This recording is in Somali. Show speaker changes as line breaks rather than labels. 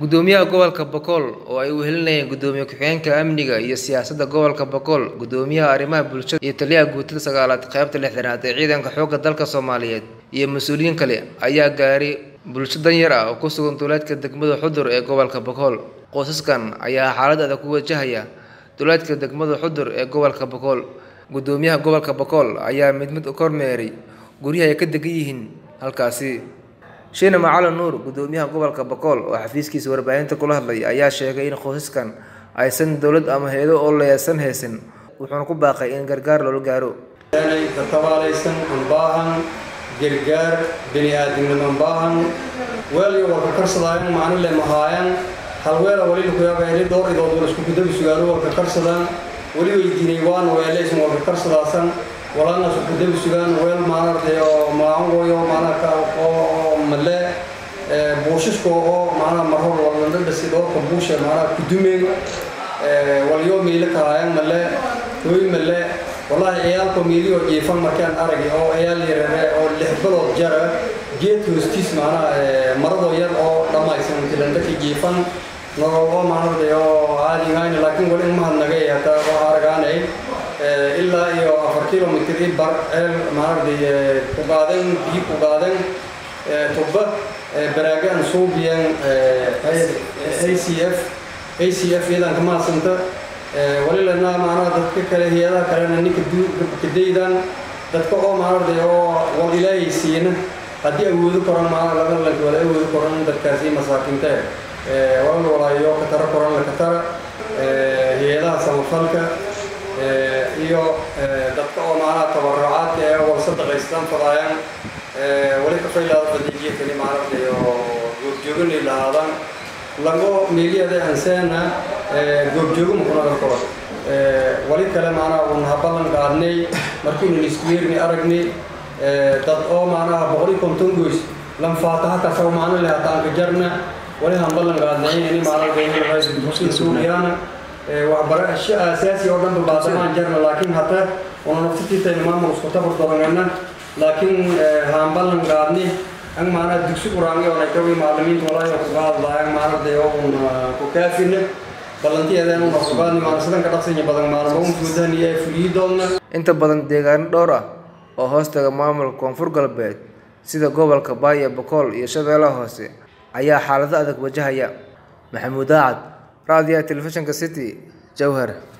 Gudoomiyaha Gobolka Boqol oo ay wehelinayaan Gudoomiye Ku-xigeenka Amniga iyo Siyaasadda Gobolka Boqol, Gudoomiyaha Arrimaha Bulshada iyo Taliyaha Guutada Sagaalaad qaybta lixdanaad ee Ciidanka Xoogga Dalka Soomaaliyeed iyo mas'uuliyiin kale ayaa gaaray bulsho danyar ah oo ku sugan duleedka degmada Xudur ee gobolka Boqol. Qoysaskan ayaa xaalad adag ku wajahaya duleedka degmada Xudur ee gobolka Boqol. Gudoomiyaha Gobolka Boqol ayaa mid mid u kormeeray guryaha ay ka degan yihiin halkaasi. Sheena Macalin Nuur, Gudoomiyaha Gobolka Boqol oo xafiiskiisa warbaahinta kula hadlay, ayaa sheegay in qoysaskan aysan dowlad ama hay'ado ololeyaal haysan, wuxuuna ku baaqay in gargaar loola gaaro.
inay tatabaalaysan un baahan gargaar bini'aadamnimo baahan weel iyo warka karsadaayan maalin le mahaayan hal weela wali laku yaabaa dhowr idood wala isku gudabi sugaalo warka karsadaan wali weydiinay waana weelaysan warka karsadaasan walaalna isku gudabi sugaan weel maanartay oo maaangoyo maanaka oo male buushisko oo maanaa marhor walandhadhasi dhowrka buusha maanaa kudumeen walyo meyle kahaayan male hooy male wallaahi ciyaalka meeliyo jiifan markaan aragay oo ciyaal yarare oo lix bilood jara geed hoostiis macnaha maradoo yar oo dhammaysan tilandhaki jiifan nolol oo maanarday oo caadi ahayn laakiin wali mahadnagay hataa waxaa aragaanay ilaa iyo afar kilomitr i bar ceel maanarday ku qaadan biyo ku qaadan tubba baraagaan suubiyan a c f a c f iyadan ka mahadsanta walilana maanaha dadka kale hay-adaha kalena ninka kadaydan dadka oo maanarday oo wal ilaahay siina haddii awoodo koran maana laga lanka wala awoodo koran dadkaasi masaakiinta walal walaayo katara koran la katara hay-adaha samafalka iyo dadka oo maanaha tabarucaadka ee wal sadaqaystaan fadaayaan wali kafaylaada fadiijiya kani maanarday oo goobjooganay lahaadaan lago meeliyada anseena goobjoogo mukunadan koro wali kale maanaha un haballan qaadnay markiinu iskuweerni aragnay dad oo maanaha boqol iyo konton goys lan faataha kasaw maana leh hataanka jarna wali hamballan qaadnay ini maanasuuliyaana waxbarasho aasaasi oo dhan baadamaan jarna laakiin hata una naftitiitayna maamul isku tabar doranayna laakiin hamballan qaadnay ang maana dugsi quraangi oo naykawi macallimiinta walaayo ku qaadlaayaan maanarday oo un ku kaafina ballantiyadan una ku qaadni maana sidan ka dhaqsanya badan maalmo un guudahan iyo fuliyi doonna
Inta badan deegaano dhowr ah oo hoostaga maamulka Koonfur Galbeed sida gobolka Baaya, Boqol iyo Shabeellaha Hoose ayaa xaalado adag wajahaya. Maxamuud Aacad, Raadiyaha Telefishinka City, Jowhar.